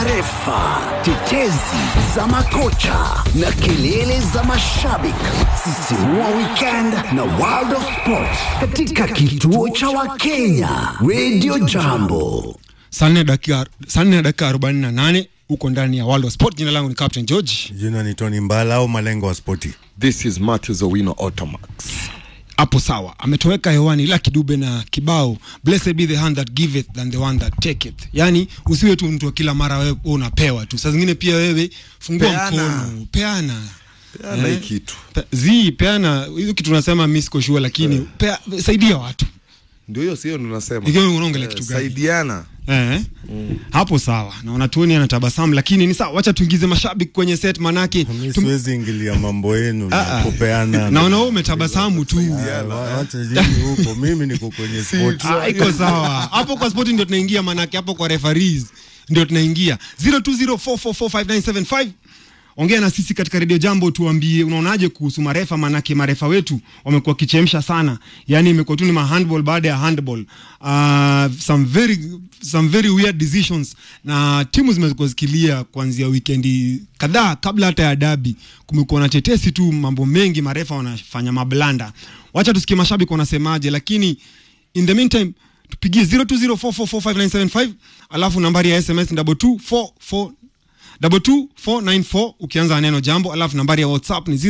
marefa, tetezi za makocha na kelele za mashabiki. Sisimua weekend na World of Sport katika kituo cha Wakenya Radio Jambo. saa nne dakika saa nne na dakika arobaini na nane huko ndani ya World of Sport. Jina langu ni Captain George. Jina ni Tony Mbala au malengo wa spoti. This is Matthews Owino Automax. Hapo sawa, ametoweka hewani ila kidube na kibao blessed be the hand that giveth than the one that taketh. Yani usiwe tu mtu wa kila mara wewe unapewa tu, saa zingine pia wewe fungua Peana. mkono, peana Peana Eh? hii kitu. Pe, zi peana hizo kitu unasema mimi siko sure, lakini pea, saidia watu Ndio hiyo sio tunasema. Ikiwa unaongelea Eh, kitu gani? Saidiana. Eh, hapo sawa, naona Tony anatabasamu, lakini ni sawa, wacha tuingize mashabiki kwenye set, manake Mi tum- siwezi ingilia mambo yenu Ah, na ah. kupeana. naona wewe umetabasamu tu. Ah, wa- Wacha jini huko, mimi niko kwenye spoti. Ah, iko sawa hapo kwa spoti ndio tunaingia, manake hapo kwa referees ndio tunaingia 0204445975 ongea na sisi katika redio jambo tuambie unaonaje kuhusu marefa manake marefa wetu wamekuwa kichemsha sana yani imekuwa tu ni mahandball baada ya handball uh, some very some very weird decisions na timu zimekuwa zikilia kuanzia wikendi kadhaa kabla hata ya dabi kumekuwa na tetesi tu mambo mengi marefa wanafanya mablanda wacha tusikie mashabiki wanasemaje lakini in the meantime tupigie 0204445975 alafu nambari ya sms ni double two four four double two four nine four ukianza na neno jambo alafu nambari ya whatsapp ni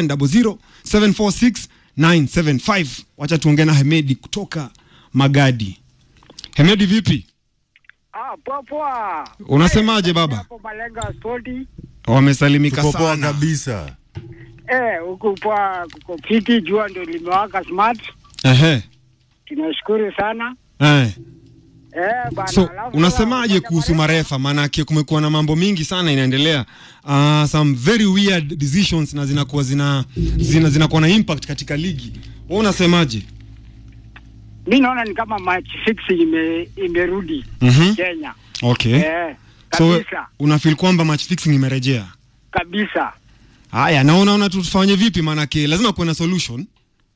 0700746975 wacha tuongee na hemedi kutoka magadi hemedi vipi Ah, poa poa. Unasemaje, baba? Hapo Malenga Sporti. wamesalimika Tuko poa sana kabisa. Eh, huku poa kuko fiti, jua ndio limewaka smart. Ehe. Tunashukuru sana. Eh. Eh, bana. so alafu unasemaje sasa, kuhusu marefa maanake kumekuwa na mambo mingi sana inaendelea uh, some very weird decisions na zinakuwa zina zina zinakuwa na impact katika ligi wewe unasemaje Mi naona ni kama match fix ime imerudi Mhm. Kenya. okay Eh, so kabisa. unafeel kwamba match fixing imerejea kabisa. haya na unaona tufanye vipi maanake lazima kuwe na solution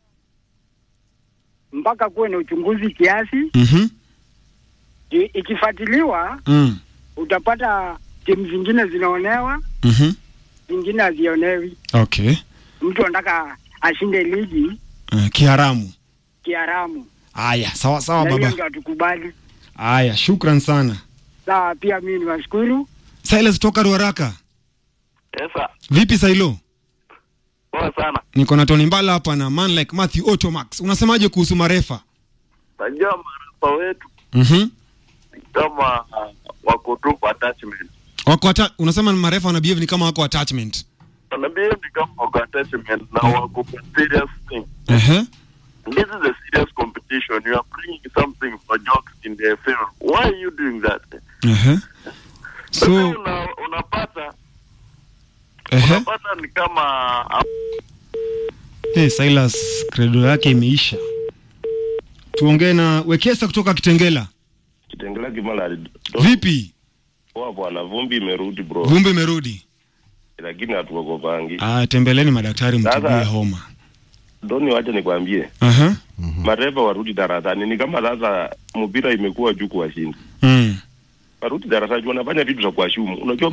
Mpaka kuwe na uchunguzi kiasi. mhm I- Ikifuatiliwa mm. utapata timu zingine zinaonewa, mhm zingine hazionewi. okay Mtu anataka ashinde ligi uh, kiharamu kiharamu. haya sawa sawa Na hiyo baba ndio hatukubali. haya shukran sana Sawa, pia mimi niwashukuru. silas toka ruaraka Sasa vipi sailo poa sana. niko na Tony Mbala hapa na man like Matthew Otomax. Unasemaje kuhusu marefa? Najua marefa wetu Mhm. ni kama uh, wako tu kwa attachment. Wako ata, unasema ni marefa wana behave ni kama wako attachment. Wanaambia ni kama wako attachment na wako kwa serious thing. Ehe. This is a serious competition. You are bringing something for jokes in the field. Why are you doing that? Ehe. Sasa So, una, unapata ehe. unapata ni kama uh, Hey, Silas credo yake imeisha. Tuongee na Wekesa kutoka Kitengela. Kitengela Kimalari. Vipi? Poa bwana, vumbi imerudi bro, Vumbi imerudi. lakini hatuogopangi. Ah, tembeleni madaktari mtibie Sasa- homa. Doni, wacha nikwambie, Aha. marefa warudi darasani. Ni kama sasa mpira imekuwa juu kuwashinda, Mm. warudi darasani, wanafanya vitu za kuwashumu. Unajua